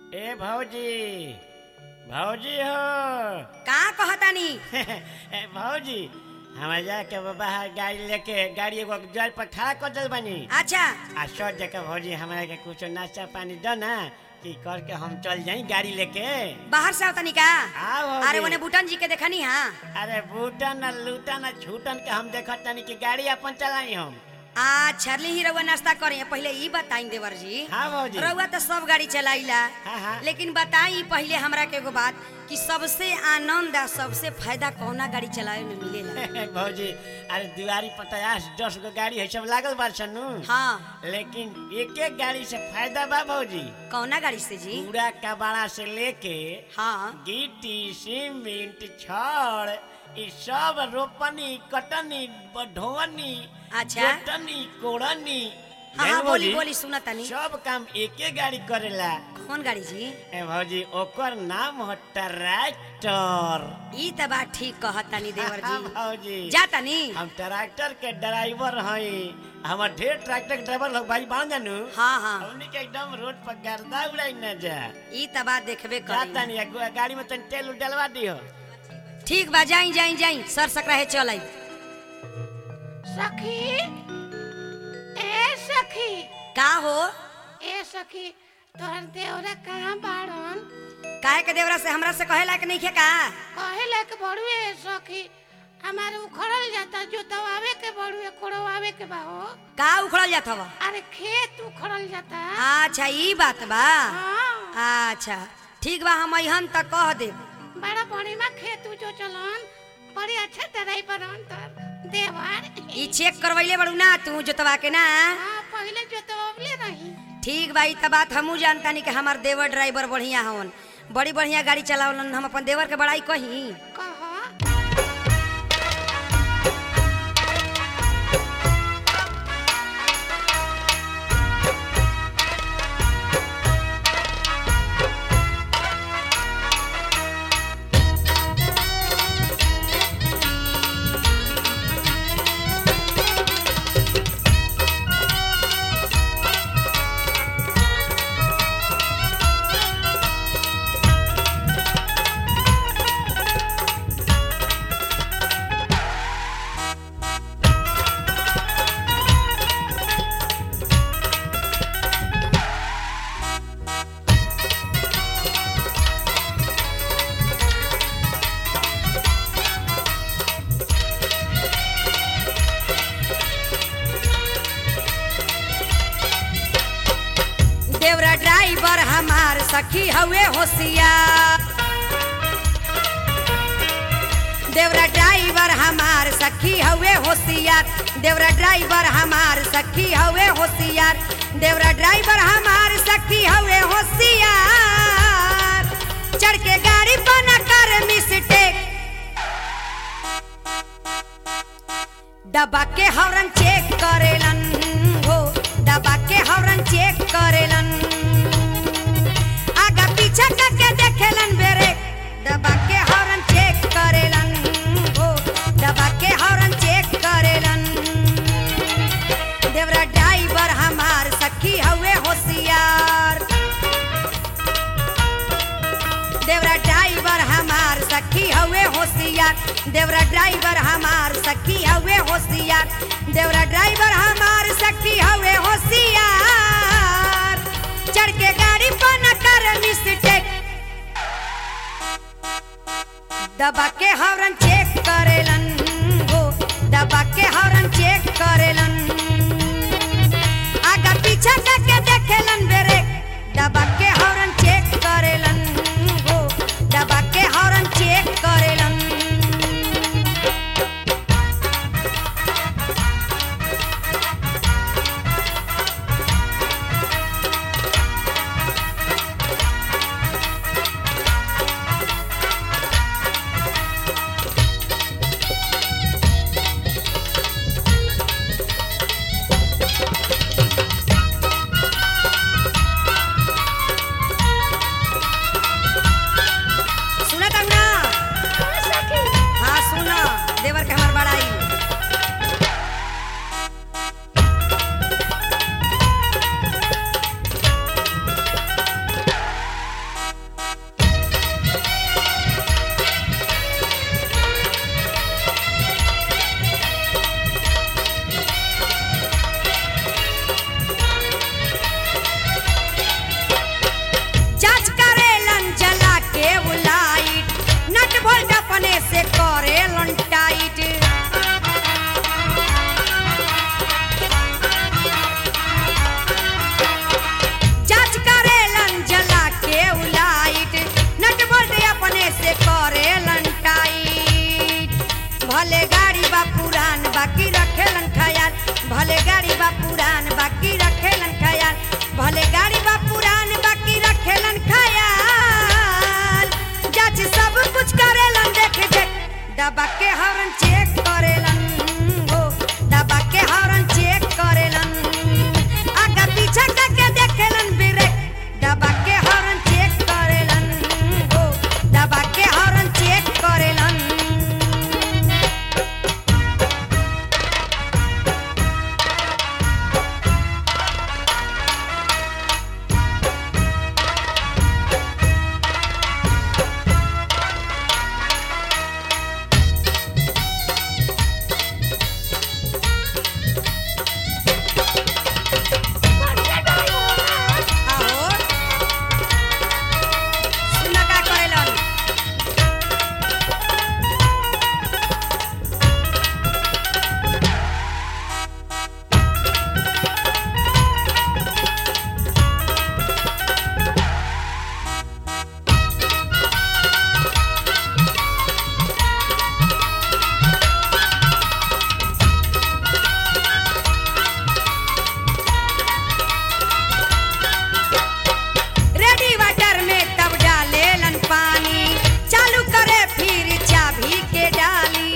ए भौजी भौजी हो का कहतानी ए भौजी हमारे जाके बाहर गाड़ी लेके गाड़ी एगो जल पर खड़ा कर दिल बनी अच्छा आ सोच जगह भौजी हमारा के कुछ नाश्ता पानी दो ना कि करके हम चल जाई गाड़ी लेके बाहर से आवतानी का हाँ भौजी। अरे ओने बुटन जी के देखनी हाँ अरे बूटन न लूटन न छूटन के हम देखत तनी कि गाड़ी अपन चलाई हम आ छरली ही रउआ नाश्ता करे पहले ई बताई देवर जी हाँ भौजी रउआ तो सब गाड़ी चलाइला हाँ, हाँ। लेकिन बताई पहले हमरा के एगो बात कि सबसे आनंद आ सबसे फायदा कौना गाड़ी चलावे में मिलेला भौजी अरे दुआरी पर पचास दस गो गाड़ी है सब लागल बा सनु हाँ लेकिन एक एक गाड़ी से फायदा बा भौजी कौना गाड़ी से जी पूरा कबाड़ा से लेके हाँ गिट्टी सीमेंट छड़ ई सब रोपनी कटनी ढोवनी अच्छा। जोतनी कोड़नी हाँ जान हाँ बोली भौजी, बोली सुना तनी सब काम एके गाड़ी करेला कौन गाड़ी जी ए भौजी ओकर नाम हो ट्रैक्टर ई त बात ठीक कहतानी देवर हाँ, जी भौजी जा तनी हम ट्रैक्टर के ड्राइवर हई हमर ढेर ट्रैक्टर के ड्राइवर लोग भाई बांध जानू हाँ हाँ हमनी के एकदम रोड पर गर्दा उड़ाई न जा ई त बात देखबे जाता करी नहीं है, गाड़ी में तन तेल उल डलवा दियो ठीक बा जाई जाई जाई सर सकरा है चल आई सखी ए सखी का हो ए सखी तोहर देवरा कहाँ बाड़न काहे के देवरा से हमरा से कहेला कि नहीं खे का कहे लायक बड़ुए सखी हमारे उखड़ल जाता जोतवावे के बड़ुए कोड़वावे के बा हो का उखड़ल जात हवा अरे खेत उखड़ल जाता अच्छा ई बात बा हाँ अच्छा ठीक बा हम अहन तक कह दे बड़ा बढ़िया खेत जो चलन बड़ी अच्छा तरह बनन तर देवर ई चेक करवैले बड़ू ना तू जोतवा के ना हाँ पहले जोतवले रही ठीक बा ई त बात हमू जानतानी कि हमार देवर ड्राइवर बढ़िया हवन बड़ी बढ़िया गाड़ी चलावलन हम अपन देवर के बड़ाई कही कह देवरा ड्राइवर हमार सखी हवे होशियार देवरा ड्राइवर हमार सखी हवे होशियार देवरा ड्राइवर हमार सखी हवे होशियार देवरा ड्राइवर हमार सखी हवे होशियार चढ़ के गाड़ी पर न कर मिस्टेक दबा के हॉर्न चेक करेलन हो दबा के हॉर्न चेक करेलन आगा पीछा करके देखेलन बेरे दबा के हॉर्न चेक करेलन हो दबा के हॉर्न चेक करेलन देवरा ड्राइवर हमार सखी हवे होशियार देवरा ड्राइवर हमार सखी हवे होशियार देवरा ड्राइवर हमार सखी हवे होशियार देवरा ड्राइवर हमार सखी हवे होशियार चढ़ के गाड़ी पर न कर मिस्टेक दबा के हॉर्न चेक करेलन हो दबा के हॉर्न चेक करेलन आगा पीछा करके देखेलन बेरे दबा के हॉर्न चेक करेलन हो दबा के हॉर्न चेक करेलन के हॉर्न चेक करेलन हो दबा के हॉर्न चेक करेलन आगे पीछे करके देखेलन ब्रेक दबा के हॉर्न चेक करेलन हो दबा के हॉर्न चेक करेलन आहो सुना का करेलन रेडी वाटर में तब डालेलन पानी चालू करे फिर चाबी के डाली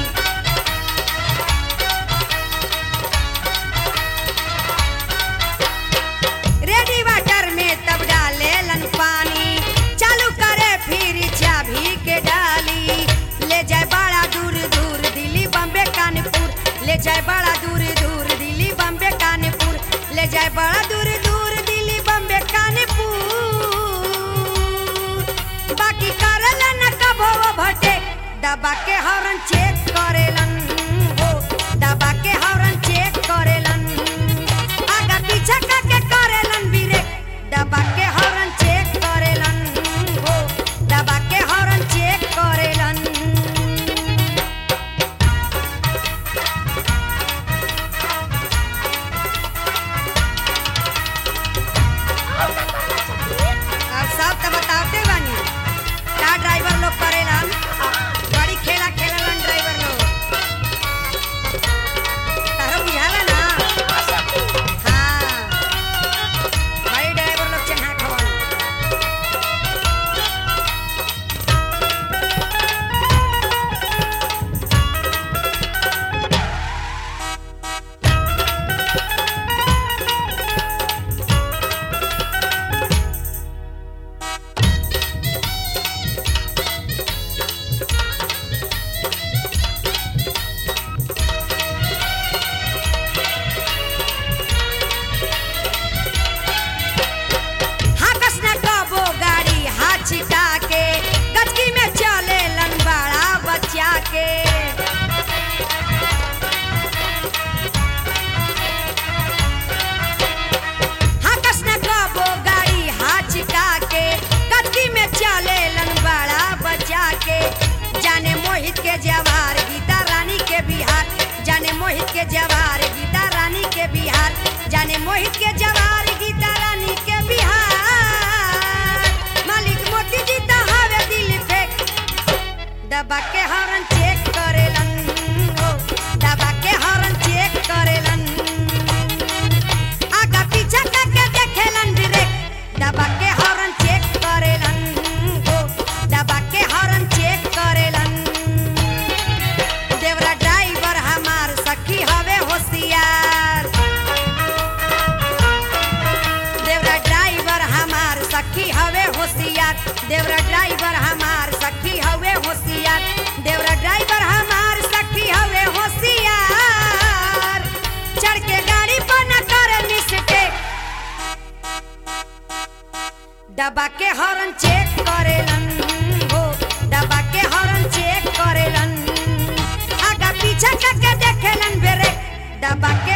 रेडी वाटर में तब डालेलन पानी चालू करे फिर चाबी के डाली ले जाए बड़ा दूर दूर दिल्ली बम्बे कानपुर ले जाए बड़ा दूर दूर दिल्ली बम्बे कानपुर ले जाए बड़ा दूर दूर दिल्ली बम्बे कानपुर बाकी करेलन कबो भटे दबा के हॉर्न चेक करेलन हो दबा के हॉर्न चेक करेलन आगा पीछा करके करेलन ब्रेक दबा के हॉर्न चेक करेलन हो दबा के हॉर्न चेक करेलन अब सब तो बताते बानी का ड्राइवर लोग करेलन बड़ी खेला खेललन ड्राइवर लोग तारा बुझाला ना हाँ बड़ी ड्राइवर लोग चढ़ा खवन हाकस न कबो गाड़ी हाथ छिटा के गचकी में चले लंबाड़ा बच्चा के हाकस न कबो गाड़ी हाथ छिटा के गचकी में चले लंबाड़ा बच्चा के जाने मोहित के जवार गीता रानी के बिहार जाने मोहित के जवार गीता रानी के बिहार जाने मोहित के जवार गीता रानी के बिहार मालिक मोती जी तो हवे दिल फेंक दबा के हॉर्न चेक करेलन हो दबा के हॉर्न चेक करेलन आगा पीछा करके देखेलन ब्रेक दबा के हॉर्न चेक करेलन हो दबा के हॉर्न चेक करेलन देवरा ड्राइवर हमार सखी हवे होशियार देवरा ड्राइवर हमार सखी हवे होशियार देवरा ड्राइवर हमार सखी हवे होशियार देवरा ड्राइवर हमार सखी हवे होशियार चढ़ के गाड़ी पर न करे मिस्टेक दबा के हॉर्न चेक करेलन हो दबा के हॉर्न चेक करेलन आगा पीछा करके देखेलन ब्रेक दबा के